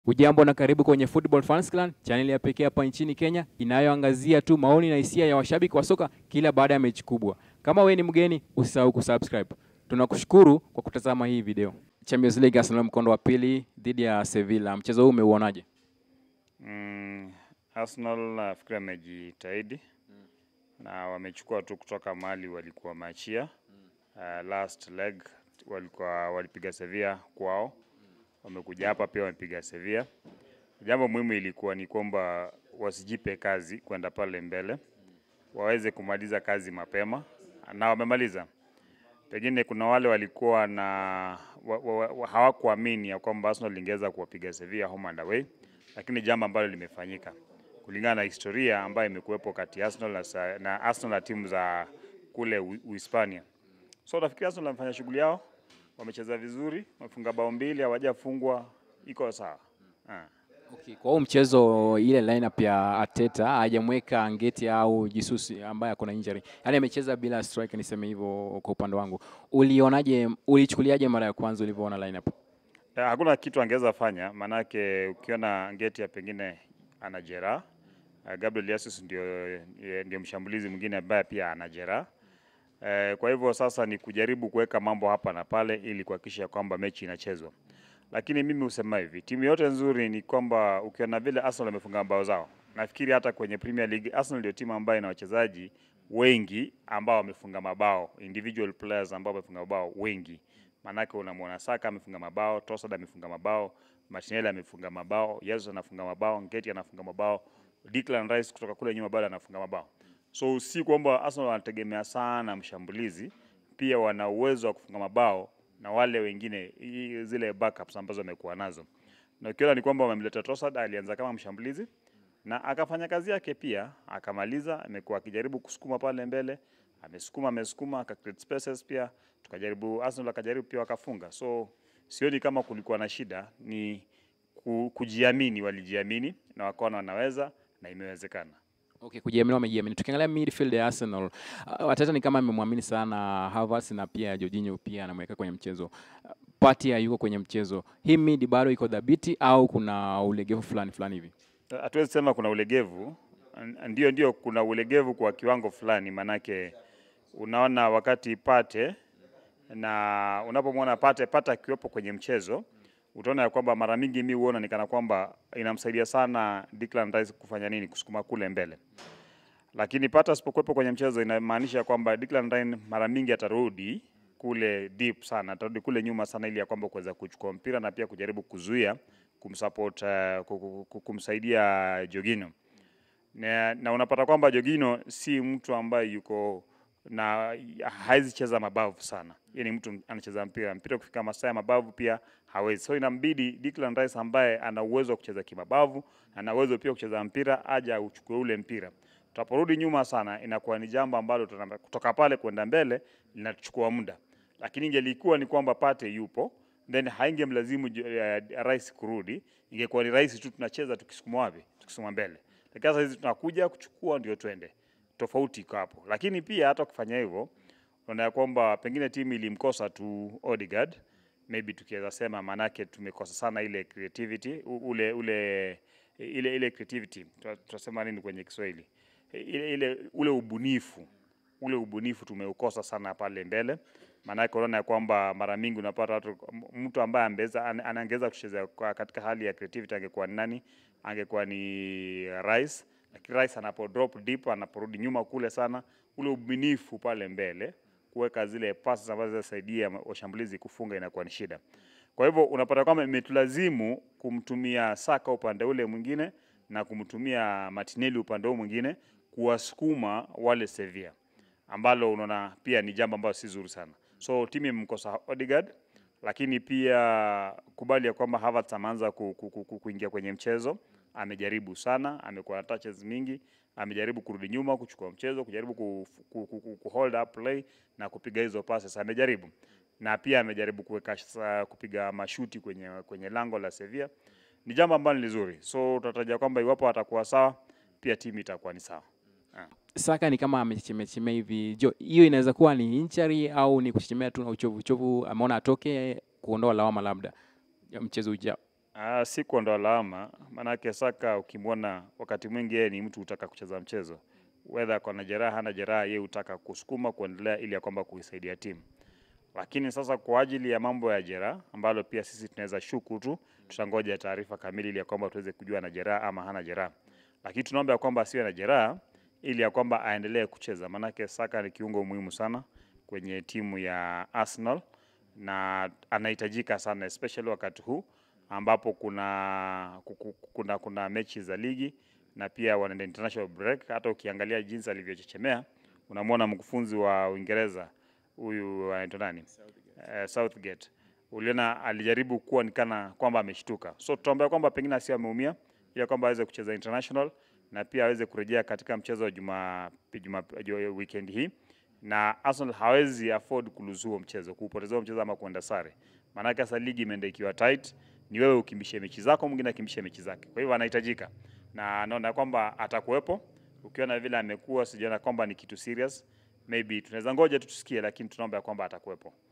Ujambo na karibu kwenye Football Fans Clan, chaneli ya pekee hapa nchini Kenya inayoangazia tu maoni na hisia ya washabiki wa soka kila baada ya mechi kubwa. Kama wewe ni mgeni, usisahau kusubscribe. Tunakushukuru kwa kutazama hii video. Champions League Arsenal mkondo wa pili dhidi ya Sevilla. Mchezo huu umeuonaje? Mm, Arsenal nafikiri amejitahidi na wamechukua tu kutoka mahali walikuwa machia. Uh, last leg walikuwa walipiga Sevilla kwao, wamekuja hapa pia wamepiga Sevilla. Jambo muhimu ilikuwa ni kwamba wasijipe kazi kwenda pale mbele, waweze kumaliza kazi mapema na wamemaliza. Pengine kuna wale walikuwa na wa, wa, wa, hawakuamini ya kwamba Arsenal ingeweza kuwapiga Sevilla home and away, lakini jambo ambalo limefanyika kulingana na historia ambayo imekuwepo kati ya Arsenal na, sa- na Arsenal na timu za kule U- Uhispania. So nafikiri Arsenal wamefanya shughuli yao, wamecheza vizuri, wamefunga bao mbili, hawajafungwa, iko sawa. Ah. Okay, kwa huu mchezo ile lineup ya Arteta hajamweka Ngeti au Jesus ambaye ako na injury. Yaani amecheza bila striker niseme hivyo kwa upande wangu. Ulionaje, ulichukuliaje mara ya kwanza ulivyoona lineup? Eh, Hakuna kitu angeweza fanya, maanake ukiona Ngeti ya pengine ana jeraha. Eh, Gabriel Jesus ndio, eh, ndio mshambulizi mwingine ambaye pia ana jeraha. Eh, Kwa hivyo sasa ni kujaribu kuweka mambo hapa na pale ili kuhakikisha kwamba mechi inachezwa. Lakini mimi husema hivi, timu yote nzuri ni kwamba ukiona vile Arsenal wamefunga mabao zao, nafikiri hata kwenye Premier League Arsenal ndio timu ambayo ina wachezaji wengi ambao wamefunga mabao, individual players ambao wamefunga mabao wengi. Maanake unamwona Saka amefunga mabao, Trossard amefunga mabao, Martinelli amefunga mabao, Jesus anafunga mabao, Nketiah anafunga mabao, Declan Rice kutoka kule nyuma bado anafunga mabao. So si kwamba Arsenal wanategemea sana mshambulizi, pia wana uwezo wa kufunga mabao na wale wengine i- zile backups ambazo wamekuwa nazo. Na ukiona ni kwamba wamemleta Trossard, alianza kama mshambulizi na akafanya kazi yake pia, akamaliza. Amekuwa akijaribu kusukuma pale mbele, amesukuma amesukuma, aka create spaces pia, tukajaribu Arsenal akajaribu pia wakafunga. So sioni kama kulikuwa na shida, ni ku- kujiamini, walijiamini na wakaona wanaweza na imewezekana. Okay, kujiamini wamejiamini. Tukiangalia midfield ya Arsenal, uh, Arteta ni kama amemwamini sana Havertz na pia Jorginho pia anamweka kwenye mchezo. Uh, Partey hayuko kwenye mchezo. Hii mid bado iko dhabiti au kuna ulegevu fulani fulani hivi? hatuwezi sema kuna ulegevu. N- Ndio, ndio kuna ulegevu kwa kiwango fulani, manake unaona wakati Pate na unapomwona Pate Pate akiwepo kwenye mchezo utaona ya kwamba mara mingi mi huona ni kana kwamba inamsaidia sana Declan Rice kufanya nini, kusukuma kule mbele, lakini Pate asipokuwepo kwenye mchezo inamaanisha kwamba Declan Rice mara mingi atarudi kule deep sana, atarudi kule nyuma sana, ili ya kwamba kuweza kuchukua mpira na pia kujaribu kuzuia kumsupport, uh, ku- ku- ku- kumsaidia Jorginho na, na unapata kwamba Jorginho si mtu ambaye yuko na hawezi cheza mabavu sana. Yeye ni mtu anacheza mpira mpira kufika masaa ya mabavu pia hawezi, so inambidi Declan Rice ambaye ana uwezo wa kucheza kimabavu, ana uwezo pia wa kucheza mpira, aje uchukue ule mpira. Tutaporudi nyuma sana, inakuwa ni jambo ambalo tuna- kutoka pale kwenda mbele linachukua muda, lakini ingelikuwa ni kwamba Pate yupo then haingemlazimu uh, Rice kurudi, ingekuwa ni rahisi tu tunacheza tukisukuma wapi, tukisukuma mbele. Lakini sasa hizi tunakuja kuchukua ndio twende, tofauti iko hapo. Lakini pia hata kufanya hivyo, unaona ya kwamba pengine timu ilimkosa tu Odegaard, maybe tukiweza sema, maanake tumekosa sana ile creativity, u- ule ule ile ile creativity, Tuna- tunasema nini kwenye Kiswahili, ile, ile ule ubunifu ule ubunifu tumeukosa sana pale mbele, maanake unaona ya kwamba mara mingi unapata watu, m- mtu ambaye ambeza an- anaangeza kucheza kwa- katika hali ya creativity angekuwa ni nani? Angekuwa ni Rice, lakini Rice anapo drop deep, anaporudi nyuma kule sana, ule ubunifu pale mbele kuweka zile passes ambazo zinasaidia ma- washambulizi kufunga inakuwa ni shida. Kwa hivyo unapata kwamba imetulazimu kumtumia Saka upande ule mwingine na kumtumia Martinelli upande huu mwingine kuwasukuma wale Sevilla ambalo unaona pia ni jambo ambalo si zuri sana. So timu imemkosa Odegaard, lakini pia kubali ya kwamba Havertz ameanza ku, ku, ku, ku, kuingia kwenye mchezo. Amejaribu sana, amekuwa na touches mingi, amejaribu kurudi nyuma kuchukua mchezo, kujaribu ku, ku, ku, ku, ku hold up play na kupiga hizo passes, amejaribu na pia amejaribu kuweka sa- kupiga mashuti kwenye, kwenye lango la Sevilla. Ni jambo ambalo ni lizuri, so tunatarajia kwamba iwapo atakuwa sawa, pia timu itakuwa ni sawa. Saka ni kama amechechemea hivi. Jo, hiyo inaweza kuwa ni injury au ni kuchechemea tu na uchovu uchovu, ameona atoke kuondoa lawama labda ya mchezo ujao. Ah, si kuondoa lawama, maanake Saka ukimwona wakati mwingi yeye ni mtu hutaka kucheza mchezo, whether ako na jeraha hana jeraha, yeye hutaka kusukuma kuendelea ili ya kwamba kuisaidia timu. Lakini sasa kwa ajili ya mambo ya jeraha ambalo pia sisi tunaweza shuku tu, tutangoja taarifa kamili ili ya kwamba tuweze kujua ana jeraha ama hana jeraha, lakini tunaomba ya kwamba asiwe na jeraha ili ya kwamba aendelee kucheza, maanake Saka ni kiungo muhimu sana kwenye timu ya Arsenal na anahitajika sana especially wakati huu ambapo kuna, kuku- kuna, kuna mechi za ligi na pia wanaenda international break. Hata ukiangalia jinsi alivyochechemea, unamwona mkufunzi wa Uingereza huyu anaitwa nani, Eh, Southgate, uliona alijaribu kuwa ni kana kwamba ameshtuka, so tutaombea kwamba pengine asiwe ameumia, ili kwamba aweze kucheza international na pia aweze kurejea katika mchezo wa juma, juma, juma weekend hii na Arsenal hawezi afford kulose huo mchezo, kuupoteza huo mchezo ama kuenda sare. Maanake sasa ligi imeenda ikiwa tight, ni wewe ukimbishe mechi zako, mwingine akimbishe mechi zake. Kwa hivyo anahitajika na naona kwamba atakuwepo. Ukiona vile amekuwa, sijaona kwamba ni kitu serious, maybe tunaweza ngoja tu tusikie, lakini tunaomba ya kwamba atakuwepo.